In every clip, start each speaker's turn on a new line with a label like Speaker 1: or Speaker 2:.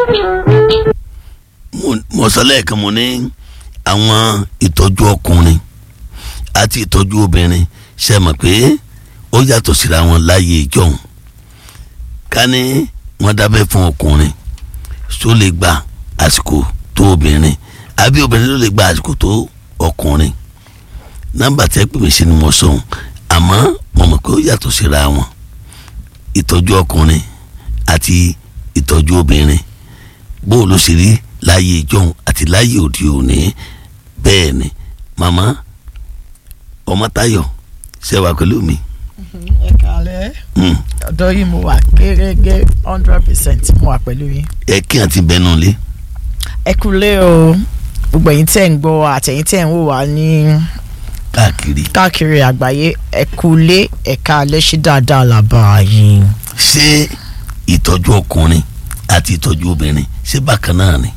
Speaker 1: mo- mo sọ lẹ́ẹ̀kan mo ní àwọn ìtọ́jú ọkùnrin àti ìtọ́jú obìnrin ṣe mọ̀ pé ó yàtọ̀ síra wọn láyé ìjọhún ká ní wọ́n dábẹ́ fún ọkùnrin tó lè gba àsìkò tó obìnrin àbí obìnrin ló lè gba àsìkò tó ọkùnrin nọ́mbà tẹ́ pè mí sí ni mo sọ ohun àmọ́ mo mọ̀ pé ó yàtọ̀ síra wọn ìtọ́jú ọkùnrin àti ìtọ́jú obìnrin bó o ló ṣe rí láyé ìjọhún àti láyé òde òní bẹ́ẹ̀ ni màmá ọmọtayọ ṣe wà pẹ̀lú mi.
Speaker 2: ẹ kàlẹ́
Speaker 1: Mm.
Speaker 2: ọ̀dọ́ yìí mo wà gẹ́gẹ́ hundred percent mo wà pẹ̀lú yín.
Speaker 1: ẹ kí àti bẹnu lé
Speaker 2: ẹ kúlé o gbogbo ẹ̀yin tẹ́ ń gbọ́ àtẹ̀yin tẹ́ ń wò wá ní
Speaker 1: káàkiri
Speaker 2: káàkiri àgbáyé ẹ kúlé ẹ̀ka alẹ́ ṣí dáadáa làbà yín.
Speaker 1: ṣé ìtọ́jú ọkùnrin àti ìtọ́jú obìnrin ṣé bákan náà ni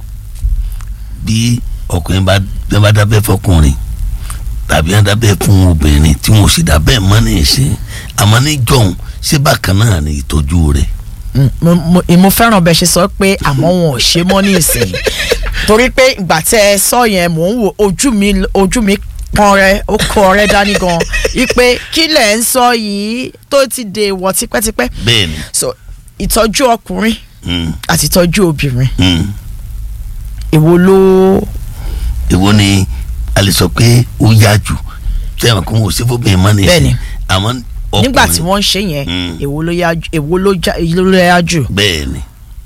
Speaker 1: bí ọkùnrin bá bí wọ́n bá dábẹ́ fọkùnrin tàbí wọ́n dábẹ́ fún obìnrin tí wọ́n sì dábẹ́ mọ́ ní ìsìn àmọ́ ní jọ̀hún ṣé bákan náà ni ìtọ́jú rẹ̀
Speaker 2: Mm, mo mo- mo fẹ́ràn bẹ́ẹ̀ ṣe sọ pé àmọ́ wọn ò ṣe mọ́ ní ìsìn torí pé ìgbà tẹ́ ẹ sọ yẹn mò ń wo ojú mi ojú mi kan rẹ ó kọ rẹ dání gan ipe kí lẹ̀ ń sọ yìí tó ti dè wọ̀ tipẹ́tipẹ́
Speaker 1: bẹ́ẹ̀ ni
Speaker 2: so ìtọ́jú ọkùnrin
Speaker 1: mm,
Speaker 2: àti ìtọ́jú obìnrin
Speaker 1: mm.
Speaker 2: èwo ló
Speaker 1: èwo ni a lè sọ pé ó yá jù sẹ́wọ̀n kó wọ́n sí fóbìnrin mọ́ ní
Speaker 2: Bẹ́ẹ̀ni.
Speaker 1: ìsìn àmọ́ ọkùnrin
Speaker 2: nígbà tí wọ́n ń ṣe yẹn
Speaker 1: Mm.
Speaker 2: èwo ló yá jù- èwo ló já- èwo ló yá jù
Speaker 1: bẹ́ẹ̀ ni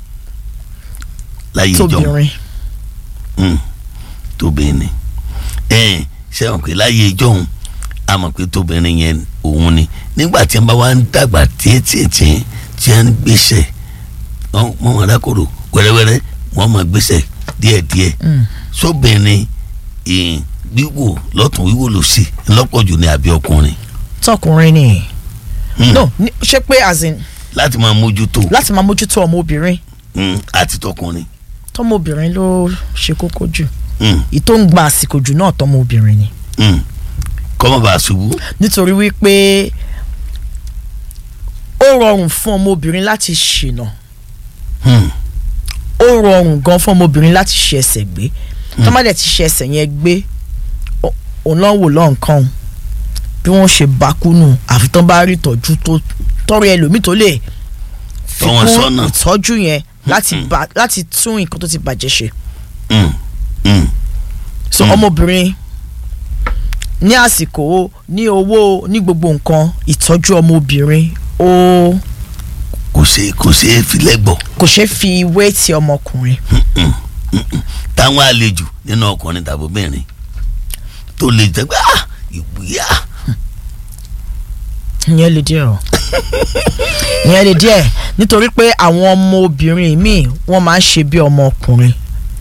Speaker 1: láyé ìjọhún
Speaker 2: tóbìnrin
Speaker 1: Mm, tóbìnrin ẹn sẹ́wọ̀n pé láyé ìjọ́hun a mọ̀ pé tóbìnrin yẹn òun ni nígbà tí wọ́n bá wá ń dàgbà tiẹ́tiẹ́tiẹ́ tí wọ́n ń gbéṣẹ́ wọ́n wọ́n máa dákòrò wẹ́rẹ́wẹ́rẹ́ wọ́n máa gbéṣẹ́ díẹ̀díẹ̀
Speaker 2: Mm.
Speaker 1: sóbìnrin ìhìn wíwò lọ́tún wíwò lòsì ńlọ́pọ̀jù ni àbí ọkùnrin
Speaker 2: tọkùnrin ni
Speaker 1: Mm,
Speaker 2: no ní- ṣé pé as in
Speaker 1: láti máa mójútó
Speaker 2: láti máa mójútó ọmọ obìnrin
Speaker 1: mm, àti tọkùnrin
Speaker 2: tọmọ obìnrin ló ṣe kókó jù
Speaker 1: mm,
Speaker 2: ìtò ń gba àsìkò jù náà tọmọ obìnrin ni
Speaker 1: mm. kọ́mọ́ bá a ṣubú
Speaker 2: nítorí wípé ó rọrùn fún ọmọ obìnrin láti ṣìnà
Speaker 1: Mm,
Speaker 2: ó rọrùn gan fún ọmọ obìnrin láti ṣe ẹsẹ̀ gbé tọ́mọdé ti ṣe ẹsẹ̀ yẹn gbé ó- òun náà wò lọ́nkàn bí wọ́n ṣe bá kúnnù àfi tán bá rí ìtọ́jú tó tọrọ ẹlòmíì tó lè fi
Speaker 1: Tọ́ wọn
Speaker 2: kún
Speaker 1: sọ́nà.
Speaker 2: ìtọ́jú yẹn láti bá láti tún nǹkan tó ti bàjẹ́ ṣe
Speaker 1: mm, mm.
Speaker 2: so
Speaker 1: Mm.
Speaker 2: ọmọbìnrin ní àsìkò ní owó ní gbogbo nǹkan ìtọ́jú ọmọbìnrin ó
Speaker 1: kò ṣe kò ṣe é fi lẹ́gbọ̀ọ́
Speaker 2: kò ṣeé fi wé ti ọmọkùnrin
Speaker 1: táwọn àlejò nínú ọkùnrin tàbí obìnrin tó lè jẹ pé ah ìwúyà
Speaker 2: ìyẹn lè díẹ̀ o ìyẹn lè díẹ̀ nítorí pé àwọn ọmọbìnrin míì wọ́n máa ń ṣe bí ọmọkùnrin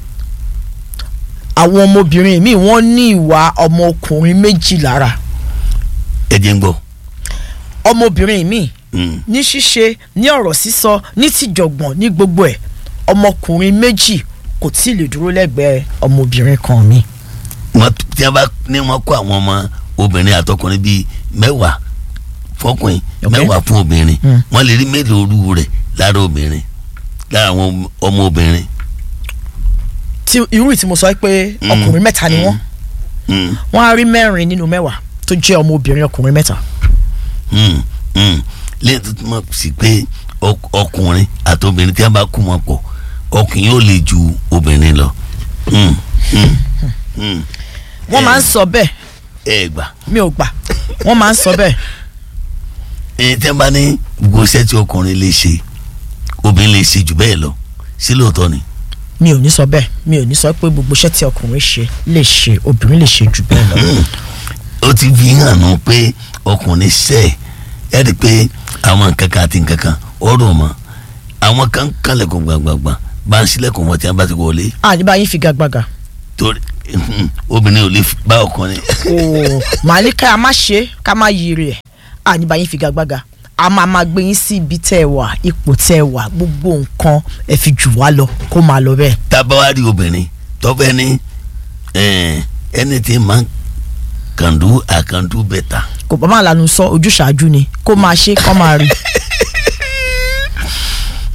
Speaker 2: àwọn ọmọbìnrin míì wọ́n ní ìwà ọmọkùnrin méjì lára
Speaker 1: ẹ̀jẹ̀ ń gbọ́
Speaker 2: ọmọbìnrin míì
Speaker 1: Mm,
Speaker 2: ní ṣíṣe ní ọ̀rọ̀ sísọ ní tìjọ̀gbọ̀n ní gbogbo ẹ̀ ọmọkùnrin méjì kò tí ì lè dúró lẹ́gbẹ̀ẹ́ ọmọbìnrin kan mi.
Speaker 1: wọ́n tí wọ́n bá ní wọ́n kó àwọn ọmọ obìnrin àtọkùnrin bíi mẹ́wàá fọkùnrin
Speaker 2: Ok.
Speaker 1: mẹ́wàá fún obìnrin
Speaker 2: Mm.
Speaker 1: wọ́n lè rí mélòó orú rẹ̀ lára obìnrin lára àwọn ọmọ obìnrin.
Speaker 2: tí irú ìtí mo sọ pé
Speaker 1: Mm.
Speaker 2: ọkùnrin mẹ́ta ni wọ́n
Speaker 1: Mm,
Speaker 2: wọ́n á rí mẹ́rin nínú mẹ́wàá tó jẹ́ ọmọbìnrin ọkùnrin mẹ́ta.
Speaker 1: mm, mm. lẹ́yìn tó túmọ̀ sí pé ọk- ọkùnrin àti obìnrin tí wọ́n bá kú wọn pọ̀ ọkùnrin yóò lè ju obìnrin lọ. Mm, mm, mm.
Speaker 2: wọ́n máa ń sọ bẹ́ẹ̀
Speaker 1: ẹ gbà.
Speaker 2: mi ò gbà wọ́n máa ń sọ bẹ́ẹ̀
Speaker 1: ẹni tẹ́ bá ní gbogbo iṣẹ́ tí ọkùnrin lè ṣe obìnrin lè ṣe jù bẹ́ẹ̀ lọ sí lóòótọ́ ni.
Speaker 2: mi ò ní sọ bẹ́ẹ̀ mi ò ní sọ pé gbogbo iṣẹ́ tí ọkùnrin ṣe lè ṣe obìnrin lè ṣe jù bẹ́ẹ̀ lọ.
Speaker 1: ó ti fi hàn nù pé ọkùnrin ṣe ẹ rí i pé àwọn nǹkan kan àti nǹkan kan ọ̀rọ̀ mọ́ àwọn kan kànlẹ̀kùn gbàngbàngbà bá ń sílẹ̀kùn wọn tí wọ́n bá ti wọlé
Speaker 2: àní bá yín figagbága
Speaker 1: torí obìnrin ò lè fi bá ọkùnrin.
Speaker 2: ooo màá ní ká má ṣe ká má yiri ẹ̀ àní bá yín figagbága a máa máa gbé yín sí ibi tẹ́ ẹ wà ipò tẹ́ ẹ wà gbogbo nǹkan ẹ fi jù wá lọ kó máa lọ bẹ́ẹ̀.
Speaker 1: tá a bá wá rí obìnrin tọ́fẹ́ ní anything man can do I can do better.
Speaker 2: kò bá máa lanu sọ ojúṣàájú ni kó máa ṣe kó máa rí.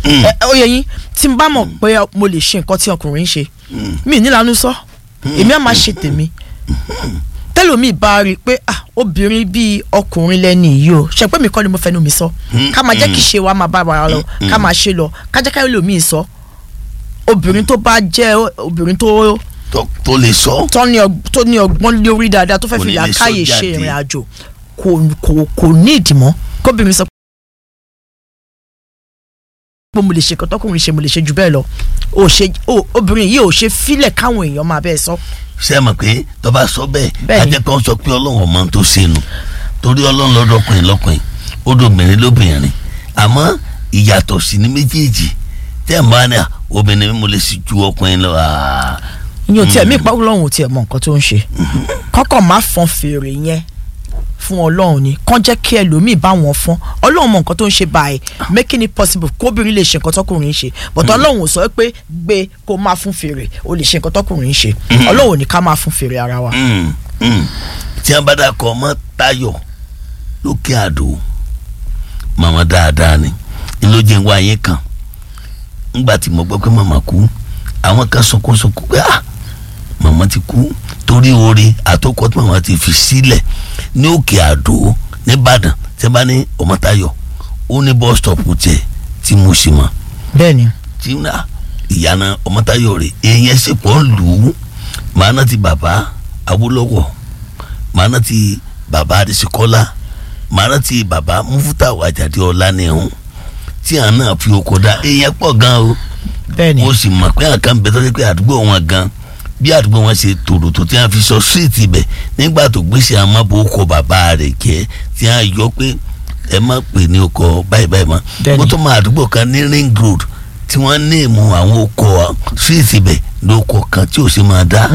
Speaker 2: ẹ ó yẹ yín tí n bá mọ̀ pé mo lè ṣe nǹkan tí ọkùnrin ń ṣe mi nílànú sọ èmi á máa ṣe tèmi tẹlomi bá rí i pé ah obìnrin bíi ọkùnrin lẹni yìí o ṣe pé mi kọ́ ni mo fẹnu mi sọ ká máa jẹ́ kí ṣe wa máa bá wa lọ ká máa ṣe lọ ká jẹ́ káyọ̀ lómi sọ obìnrin tó bá jẹ́ obìnrin tó
Speaker 1: tó tó lè sọ.
Speaker 2: tó ní ọg- tó ní ọgbọ́n lórí dáadáa tó fẹ́
Speaker 1: Kò
Speaker 2: fi
Speaker 1: ní lè
Speaker 2: làákàyè
Speaker 1: sọ
Speaker 2: ṣe
Speaker 1: jáde.
Speaker 2: ìrìn àjò kò kò kò ní ìdìmọ́ kóbìnrin sọ pé mo lè ṣe kọ́ tọkùnrin ṣe mo lè ṣe jù bẹ́ẹ̀ lọ ò ṣe ò obìnrin yìí ò ṣe fílẹ̀ káwọn èèyàn máa bẹ́ẹ̀ sọ.
Speaker 1: ṣé ẹ mọ̀ pé tó bá sọ bẹ́ẹ̀
Speaker 2: Bẹ́ẹ̀ni.
Speaker 1: ajẹ́ kan sọ pé ọlọ́run ọmọ tó ṣe nù torí ọlọ́run lọ́dọ̀kùnrin lọ́kùnrin ó dòbìnrin lóbìnrin àmọ́ ìyàtọ̀ sí ní méjèèjì tẹ́ ẹ̀ bá ní à, obìnrin mo lè sì ju ọkùnrin lọ àá.
Speaker 2: ìyẹn ò tiẹ̀ mí ìpá ọlọ́run ò tiẹ̀ mọ nǹkan tó ń ṣe kọ́kọ́ má fọn fèrè yẹn fún ọlọ́run ni kàn jẹ́ kí ẹlòmíì bá wọn fọn ọlọ́run mọ nǹkan tó ń ṣe báyìí making it possible kóbìnrin lè ṣe nǹkan tọkùnrin ń ṣe but ọlọ́run ò sọ pé gbé kó má fún fèrè o lè ṣe nǹkan tọkùnrin ń ṣe ọlọ́run ò ní ká máa fún fèrè ara wa.
Speaker 1: Mm, mm. tí a bá dà kọ ọmọ Táyọ̀ lókè àdó màmá dáadáa ni ńlọjẹ wa yẹn kan ńgbà tí mo gbọ́ pé màmá kú àwọn kan sunkúnsunkún pé ah màmá ti kú torí oore àtọkọ tí màmá ti fi sílẹ̀ ní òkè àdó nìbàdàn tí a bá ní ọmọ Táyọ̀ ó ní bus stop tiẹ̀ tí mo sì mọ̀
Speaker 2: bẹ́ẹ̀ni
Speaker 1: tí na ìyànà ọmọtayọ rè èèyàn sì pọ̀ lù ú màá náà ti bàbá Awólọ́wọ̀ màá náà ti bàbá Adésíkọ́lá màá náà ti bàbá Múfútàù Àjàdí Ọlánìhun tí àwọn náà fi oko dá èèyàn pọ̀ gan o
Speaker 2: bẹ́ẹ̀ni
Speaker 1: mo sì mọ̀ pé àkàn bẹ tọ́jú pé àdúgbò wọn gan bí àdúgbò wọn ṣe tòrò tó tí wọn fi sọ síìtì bẹ̀ nígbà tó gbèsè àmọ́bò oko bàbá rẹ̀ jẹ́ tí wọn yọ pé ẹ má pè ní oko báyìí báyìí mọ́
Speaker 2: Bẹ́ẹ̀ni.
Speaker 1: mo tún mọ àdúgbò kan ní ring road tí wọ́n ní ìmú àwọn oko síìtì bẹ̀ lóko kan tí ò sì máa dá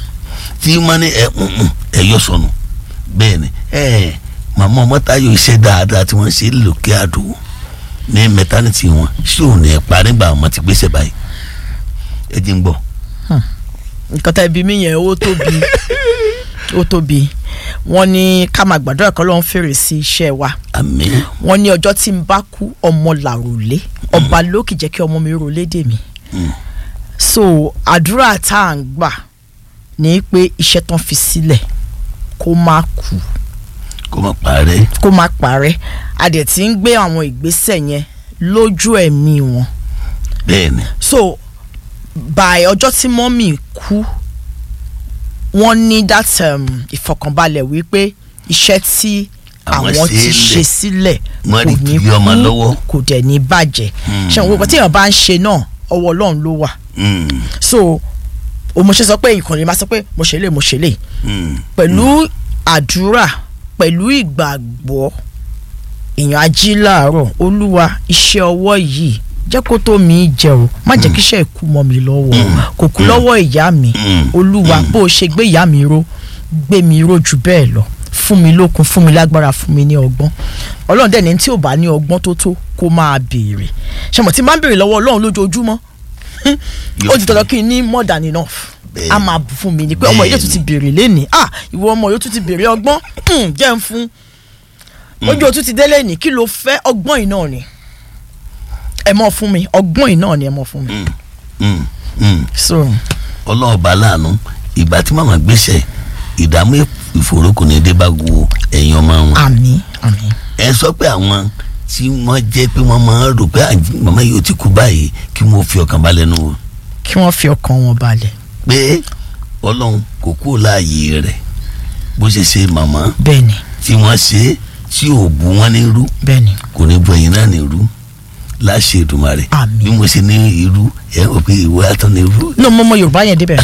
Speaker 1: tí wọ́n ní ẹ ǹǹ, ẹ yọ sọnù bẹ́ẹ̀ ni ẹ màmá ọmọtayọ iṣẹ́ dáadáa tí wọ́n ṣe lókè àdó ní mẹtánítì wọn ṣé ò ní ẹ pa nígbà wọn ti gbéṣẹ́ báyìí ẹ jí ń gbọ́.
Speaker 2: nǹkan tá ibi mi yẹn ó tóbi ó tóbi wọ́n ní ká máa gbàdúrà kọ́ ló ń fèrè sí iṣẹ́ wa
Speaker 1: àmín
Speaker 2: wọ́n ní ọjọ́ tí n bá kú ọmọ làròlé ọba lókì jẹ́ kí ọmọ mi rọlé dè mí so àdúrà tá à ń gbà ní pé iṣẹ́ tán fi sílẹ̀ kó má kú
Speaker 1: kó má parẹ́
Speaker 2: kó má parẹ́ a dẹ̀ ti ń gbé àwọn ìgbésẹ̀ yẹn lójú ẹ̀mí wọn
Speaker 1: bẹ́ẹ̀ ni
Speaker 2: so by ọjọ́ tí mọ́mì kú wọ́n ní that um, ìfọkànbalẹ̀ wípé iṣẹ́ tí
Speaker 1: Àwọn
Speaker 2: àwọn ti
Speaker 1: ṣe é
Speaker 2: ṣe sílẹ̀
Speaker 1: Wọ́n
Speaker 2: kò
Speaker 1: rí
Speaker 2: ní
Speaker 1: kiri ọmọ
Speaker 2: kú
Speaker 1: lọ́wọ́.
Speaker 2: kò dẹ̀ ní bàjẹ́ ṣé àwọn gbogbo tí èèyàn bá ń ṣe náà ọwọ́ ọlọ́run ló wà
Speaker 1: Mm,
Speaker 2: so o mo ṣe sọ pé ìkànnì máa sọ pé mo ṣe lè mo ṣe lè
Speaker 1: mm,
Speaker 2: pẹ̀lú àdúrà pẹ̀lú ìgbàgbọ́ èèyàn ají láàárọ̀ olúwa iṣẹ́ ọwọ́ yìí jẹ́ kó tó mi jẹ o má jẹ́ kí iṣẹ́ ìkú mọ́ mi lọ́wọ́ kò kú lọ́wọ́ ìyá mi
Speaker 1: Mm.
Speaker 2: olúwa bó o ṣe gbé ìyá mi ró gbé mi ró jù bẹ́ẹ̀ lọ fún mi lókun fún mi lágbára fún mi ní ọgbọ́n ọlọ́run dẹ̀ ní tí ò bá ní ọgbọ́n tó tó kó máa béèrè ṣe mọ̀ tí máa ń béèrè lọ́wọ́ ọlọ́run lójoojúmọ́
Speaker 1: Yóò
Speaker 2: ó ti tọ́jọ́ kí n ní more than enough
Speaker 1: Bẹ́ẹ̀ni.
Speaker 2: a máa bù fún mi ni pé ọmọ yìí tún ti béèrè lénìí ah ìwọ ọmọ yìí tún ti béèrè ọgbọ́n hmm, jẹ́ ń fún ojú o tún ti délé ní kí ló fẹ́ ọgbọ́n yìí náà ni ẹ mọ̀ fún mi ọgbọ́n yìí náà ni ẹ mọ̀ fún mi
Speaker 1: mm, mm.
Speaker 2: so
Speaker 1: ọlọ́ọ̀bá láàánú ìgbà tí màmá gbéṣẹ́ ìdààmú ìfòòró kò ní dé bá wo ẹ̀yin ọmọ wọn.
Speaker 2: àmín àmín
Speaker 1: ẹ sọ pé àwọn tí wọ́n jẹ́ pé wọ́n máa ń rò pé àjí- màmá yìí ó ti kú báyìí kí wọ́n fi ọkàn balẹ̀ nù wọ́n.
Speaker 2: kí wọ́n fi ọkàn wọn balẹ̀
Speaker 1: pé ọlọ́run kò kúrò láàyè rẹ̀ bó ṣe ṣe màmá
Speaker 2: bẹ́ẹ̀ni
Speaker 1: tí wọ́n ṣe é tí ò bu wọn ní irú
Speaker 2: bẹ́ẹ̀ni
Speaker 1: kò ní bu ẹ̀yin náà ní irú láṣẹ Èdùmàrè
Speaker 2: Àmín.
Speaker 1: bí mo ṣe ní irú ẹ ò pé ìwé àtọ́ ní irú
Speaker 2: ní ọmọ ọmọ yorùbá yẹn débẹ̀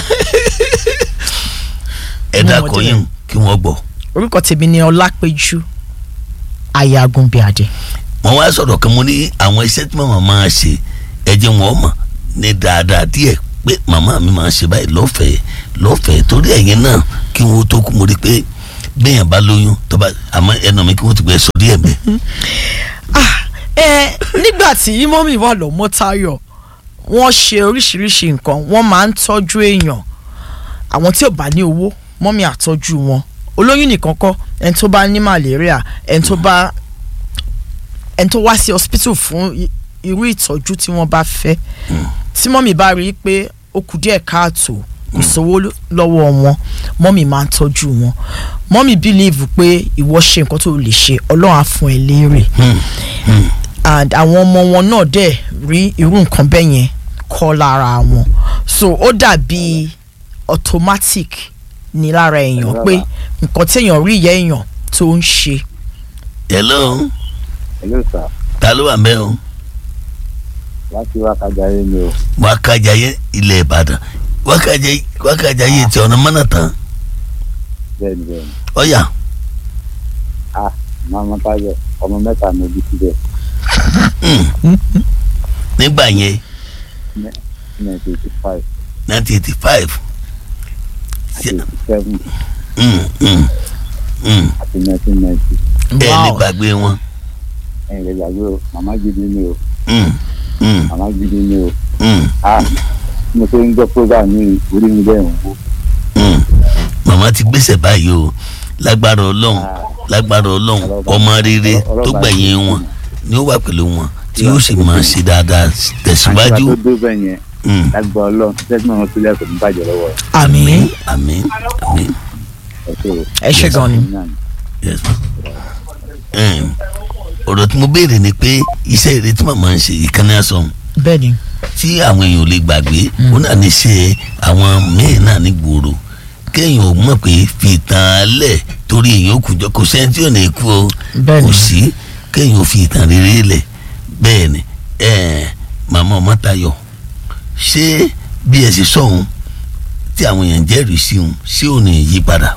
Speaker 1: ẹ
Speaker 2: Mo mọ̀
Speaker 1: dákọ̀
Speaker 2: débẹ̀.
Speaker 1: yín kí wọ́n gbọ́.
Speaker 2: orúkọ tèmi ni ọlápẹ̀jú ayagunbíadé
Speaker 1: wọ́n wá sọ̀rọ̀ kan mo ní àwọn iṣẹ́ tí màmá máa ṣe ẹ jẹ́ wọn mọ̀ ní dáadáa díẹ̀ pé màmá mi máa ṣe báyìí lọ́fẹ̀ẹ́ lọ́fẹ̀ẹ́ torí ẹ̀yin náà kí wọ́n tó kú mo rí i pé gbẹ̀yàn bá lóyún tó bá àmọ́ ẹnu mi kí wọ́n ti gbẹ sọ díẹ̀ mẹ́.
Speaker 2: ah ẹ nígbà tí mọ́mì wà lọ́mọ Táyọ̀ wọ́n ṣe oríṣiríṣi nǹkan wọ́n máa ń tọ́jú èèyàn àwọn tí ò bá ní owó mọ́mì àtọ́jú wọn olóyún nìkan kọ́ ẹni tó bá ní malaria ẹni tó bá ẹni tó wá sí hospital fún i- irú ìtọ́jú tí wọ́n bá fẹ́ tí mọ́mì bá rí i pé ó kù díẹ̀ káàtó kò sówó lọ́wọ́ wọn mọ́mì máa ń tọ́jú wọn mọ́mì bílíìfù pé ìwọ ṣe nǹkan tó lè ṣe ọlọ́run á fún ẹ léèrè and àwọn ọmọ wọn náà dẹ̀ rí irú nǹkan bẹ́ẹ̀ yẹn kọ́ lára wọn so ó dàbí automatic ní lára èèyàn pé nǹkan téèyàn rí ìyá èèyàn tó ń ṣe.
Speaker 1: hello
Speaker 3: hello sir
Speaker 1: ta ló wà mẹ́ o
Speaker 3: láti wákàjáyé ni o
Speaker 1: wákàjáyé ilẹ̀ ìbàdàn wákàjáyé wákàjáyé ti ọ̀nà mọ́nà tán
Speaker 3: bẹ́ẹ̀ni bẹ́ẹ̀ni
Speaker 1: ọ̀yà
Speaker 3: ah màmá táyọ̀ ọmọ mẹ́ta mo bí síbẹ̀
Speaker 1: nígbà yẹn
Speaker 3: nineteen eighty five
Speaker 1: nineteen eighty five
Speaker 3: àti eighty seven àti nineteen ninety
Speaker 1: ẹ lè gbàgbé wọn
Speaker 3: ẹ̀yìn lè gbàgbé o màmá gidi ni o
Speaker 1: Mm, mm,
Speaker 3: màmá gidi ni o
Speaker 1: mm,
Speaker 3: ah mo ṣe ń gbọ́ program ní orí mi bẹ́ẹ̀ ń wó
Speaker 1: mm. màmá ti gbèsè báyìí o lágbára ọlọ́run lágbára ọlọ́run ọmọ rere tó gbẹ̀yìn wọn ni ó wà pẹ̀lú wọn tí yóò sì máa ṣe dáadáa tẹ̀síwájú.
Speaker 3: àti ìgbà tó dó bẹ́ẹ̀ yẹn
Speaker 1: Mm.
Speaker 3: lágbára ọlọ́run tẹ́tí náà tó lẹ́kọ̀ọ́ ní bàjẹ́ lọ́wọ́ rẹ̀
Speaker 2: àmín
Speaker 1: àmín àmín
Speaker 3: ẹ ṣe o.
Speaker 2: ẹ ṣe gan ni.
Speaker 1: yes ma. Em, ọ̀rọ̀ tí mo béèrè ni pé iṣẹ́ ìrètí tí màmá ń ṣe ìkànnì àsọ̀hún
Speaker 2: bẹ́ẹ̀ ni
Speaker 1: tí àwọn èèyàn ò lè gbàgbé ó náà ní ṣe àwọn míì náà ní gbòòrò kéèyàn ò mọ̀ pé fi ìtàn alẹ̀ torí èèyàn kù jọ kò sẹ́ni tí ò ní kú o
Speaker 2: Bẹ́ẹ̀ni.
Speaker 1: kò sí kéèyàn ò fi ìtàn rere lẹ̀ bẹ́ẹ̀ ni ẹ̀ẹ́n màmá Ọmọ́táyọ̀ ṣé bí ẹ sì sọ̀hún tí àwọn èèyàn jẹ́rìí sí òun ṣé ò ní yí padà.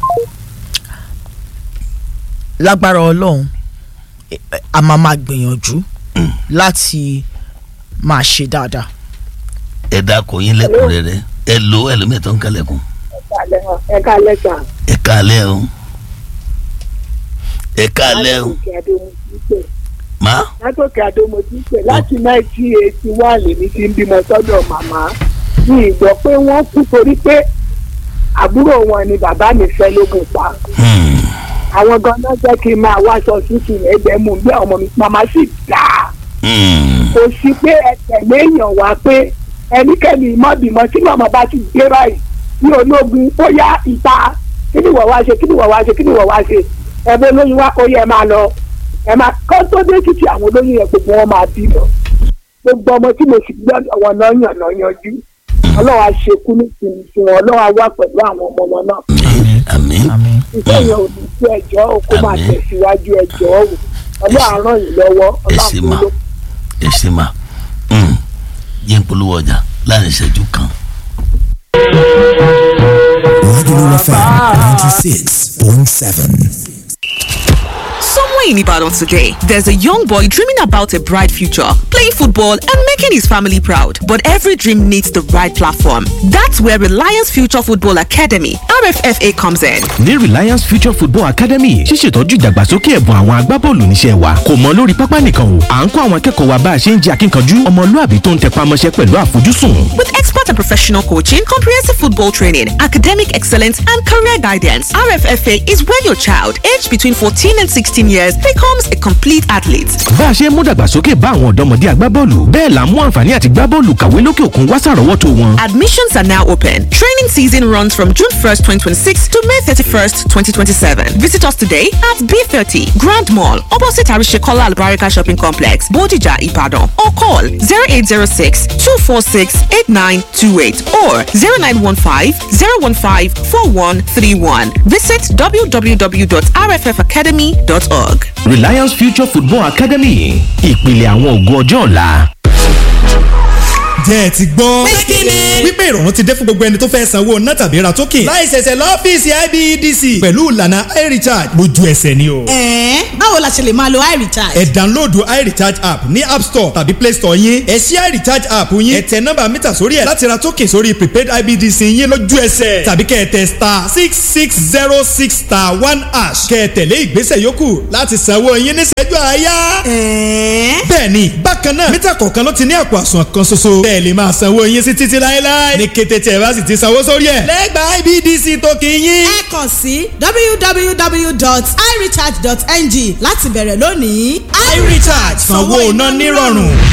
Speaker 2: lágbára ọlọ́run ẹ- ẹ- a máa máa gbìyànjú láti máa ṣe dáadáa.
Speaker 1: ẹ dákọ̀ yín lẹ́kùnrẹ́rẹ́ ẹ lo ẹlòmíì tó ń kálẹ̀kùn
Speaker 4: ẹ káalẹ́ sà.
Speaker 1: ẹ káalẹ́ o ẹ káalẹ́ o
Speaker 4: látòkè àdó mo ti ń pè
Speaker 1: má
Speaker 4: látòkè àdó mo ti ń pè láti nineteen eighty one lèmi ti ń bímọ sọ́dọ̀ màmá mi ìgbọ́ pé wọ́n kú torí pé àbúrò wọn ni bàbá mi fẹ́ lógun pa
Speaker 1: Hmm.
Speaker 4: àwọn ganan jẹ́ kí n máa wáṣọ tútù ẹgbẹ́ mu bí ọmọ mi màmá sì dáa
Speaker 1: Hmm.
Speaker 4: kò sí pé ẹtẹ̀lé èèyàn wá pé ẹnikẹ́ni mọ́bìmọ́ tí màmá bá ti gbé báyìí ní ológun ó yá ìta kí ni wọ́n wá ṣe kí ni wọ́n wá ṣe kí ni wọ́n wá ṣe ẹ̀bẹ̀ olóyún wá ó yẹ ẹ máa lọ ẹ máa kọ́ tó dé títí àwọn olóyún yẹn gbogbo wọn máa bí lọ gbogbo ọmọ tí mo sì gbọ́dọ̀ wọn náà yàn náà yanjú ọlọ́wọ́ á ṣe kú ní ìsinmi fún wọn ọlọ́wọ́ á wà pẹ̀lú àwọn ọmọ wọn náà
Speaker 1: àmín àmín
Speaker 2: àmín
Speaker 4: ìfẹ́ yẹn ò ní sí ẹjọ́ o kó máa
Speaker 1: Àmín.
Speaker 4: tẹ̀síwájú ẹjọ́ o ọlọ́wọ́ á ràn yín lọ́wọ́
Speaker 1: ẹ ṣé
Speaker 4: ọlọ́wọ́
Speaker 1: mà
Speaker 4: á fún
Speaker 1: ẹ ṣé mà Hmm. yín polówó ọjà láàrin ìṣẹ́jú kan.
Speaker 5: Regular FM 96.7.
Speaker 6: Somewhere in Ibadan today, there's a young boy dreaming about a bright future, playing football and making his family proud. But every dream needs the right platform. That's where Reliance Future Football Academy, RFFA, comes in.
Speaker 7: ní Reliance Future Football Academy ṣíṣètọ́jú ìdàgbàsókè ẹ̀bùn àwọn agbábọ́ọ̀lù níṣẹ́ wa kò mọ lórí pápá nìkan o à ń kọ́ àwọn akẹ́kọ̀ọ́ wa bá a ṣe ń jẹ́ akínkanjú ọmọlúàbí tó ń tẹpá mọ́ṣẹ́ pẹ̀lú àfojúsùn.
Speaker 6: With expert and professional coaching, comprehensive football training, academic excellence, and career guidance, RFFA is where your child, aged between 14 and 16 years, becomes a complete athlete.
Speaker 7: bá a ṣe ń mú dàgbàsókè bá àwọn ọ̀dọ́mọdé agbábọ́ọ̀lù bẹ́ẹ̀ là ń mú àǹfààní àti gbábọ́ọ̀lù kàwé lókè òkun wá sàrọ́wọ́tó wọn.
Speaker 6: Admissions are now open. Training season runs from June 1st, 2026 to May 31st, 2027. Visit us today at B30 Grand Mall, opposite Arishekola Albarika Shopping Complex, Bodija, Ibadan, or call 0806 246 8928 or 0915 015 4131. Visit www.rffacademy.org.
Speaker 7: Reliance Future Football Academy ìpìlẹ̀ àwọn ògo ọjọ́ ọ̀la.
Speaker 8: jẹ́ ẹ ti gbọ́. wípé ìrọ̀rùn ti dé fún gbogbo ẹni tó fẹ́ sanwó ná tàbí ra token. láì ṣẹ̀ṣẹ̀ lọ́fíìsì IBEDC pẹ̀lú ìlànà iRecharge lójú ẹsẹ̀ ni o.
Speaker 9: ẹ̀ẹ́n báwo la ṣe lè máa lo iRecharge.
Speaker 8: ẹ download iRecharge app ní app store tàbí play store yín. ẹ ṣí iRecharge app yín. ẹ tẹ nọ́mbà mítà sórí ẹ̀ láti ra token sórí prepaid IBEDC yín lójú ẹsẹ̀. tàbí kẹ́ ẹ tẹ star six six zero six star one hash. kẹ́ ẹ tẹ̀lé ìgbésẹ̀ yòókù láti sanwó yín níṣẹ́jú àáyá.
Speaker 9: ẹ̀ẹ́n
Speaker 8: bẹ́ẹ̀ni bákan náà mítà kọ̀ọ̀kan ló ti ní àpò àsùnwọ̀n kan ṣoṣo bẹ́ẹ̀ lè máa sanwó yín sí títí láéláé ní kété tí ẹ bá sì ti sanwó sórí ẹ̀ lẹ́gbàá IBDC tó kì í yín.
Speaker 9: ẹ kàn sí www.irecharge.ng láti bẹ̀rẹ̀ lónìí.
Speaker 8: iRecharge sanwó iná nírọ̀rùn.